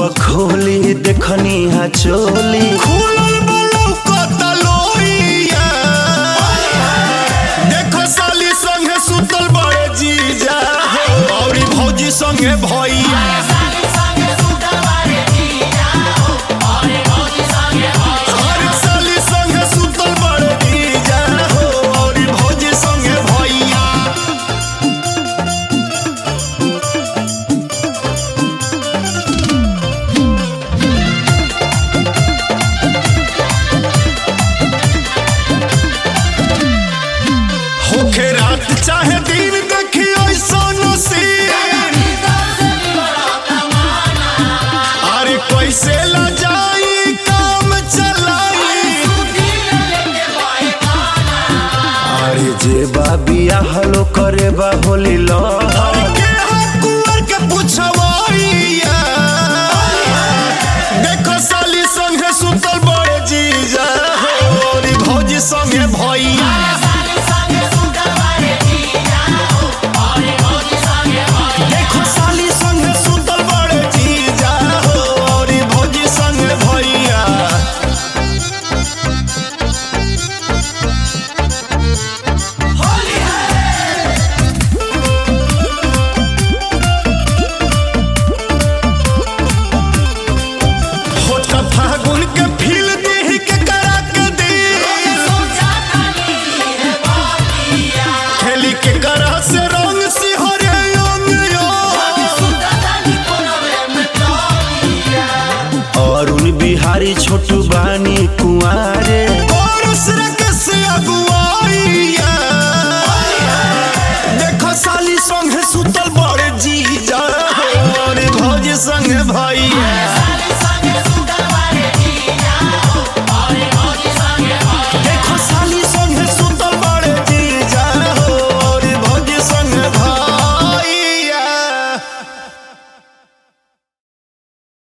खोली देखनी हा चोली खुलल बलौ कतलोइया देखो साली संगे सुतल बड़े जीजा औरी भौजी संगे भैया अरे साली संगे सुतल बड़े जीजा हो औरी भौजी संगे भैया होखे रात चाहे दिन देखियो सोनो सीन अरे कैसे ला जाई काम चलाई अरे जे बा बियाहलो करे बा होली लो अरे के हा कुंवर के पुछवैया